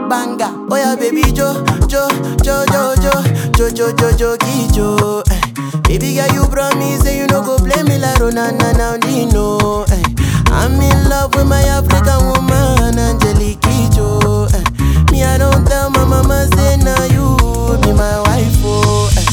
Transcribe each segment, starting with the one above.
banger. Oh yeah, baby Jo, Jo, Jo, Jo, Jo, Jo, Jo, Jo, Jo, Jo. Eh. Baby girl, you promise say you no go play me like Ronana now Dino. Eh. I'm in love with my African woman, Angelique Kidjo. Eh. Me, I don't tell my mama say now you be my wife. Oh. Eh.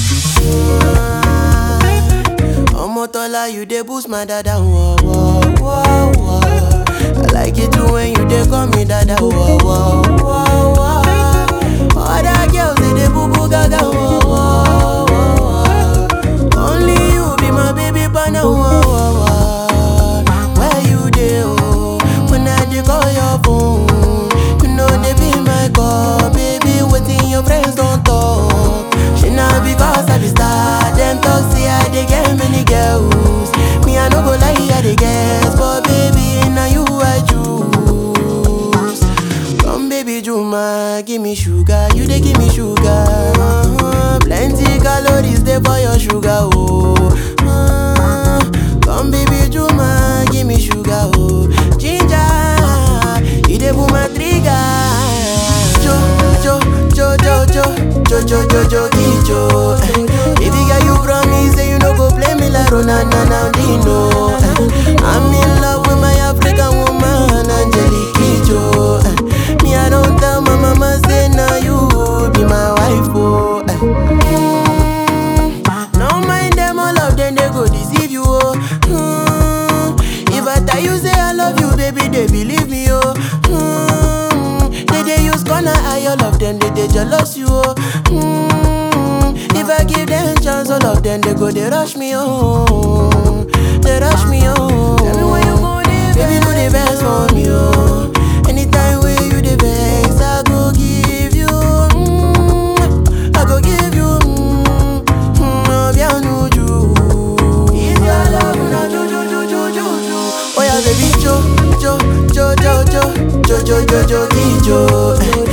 Omotola, you dey boost my dada. Whoa, whoa, whoa, whoa. I like it too when you dey call me dada. Whoa, whoa, whoa, whoa. Other girls they dey boo boo gaga. Whoa, whoa, whoa. Only you be my baby partner. Whoa, whoa, whoa. Where you dey? Oh, when I dey call your phone, you know they be my call, baby. Waiting your friends don't talk. She not because I be star. Them talk say I dey get many girls. Me I no go lie, I dey guess, but baby now you I choose. Come baby Juma, give me sugar, you dey give me sugar. Uh-huh. Plenty calories dey for your sugar, oh. Uh, come baby Juma, give me sugar, oh. Ginger, you dey pull my trigger. Jo, jo, jo, jo, jo, jo, jo, jo, jo, jo. Eh. Baby girl, you promise say you no go play me like Ronana now Dino. Eh. I'm in love with my African woman, Angelique Kidjo. Eh. Me, I don't tell my mama say now you be my wife, oh. Eh. Mm. No mind them, all of them they go deceive you, oh. Mm. If I tell you say I love you, baby, they believe me, oh. Mm. They they use gonna eye all of them, they they jealous you, oh. Mm. If I give them chance, all of them they go they rush me, oh. They rush me, oh. Tell me when you go there, baby, do the best for me, oh. Anytime when you the best, I go give you, mm, I go give you, mm, mm, oh, bien nuju. If your love na ju ju ju ju ju ju, oh yeah, baby, jo jo jo jo jo jo jo jo jo jo, eh.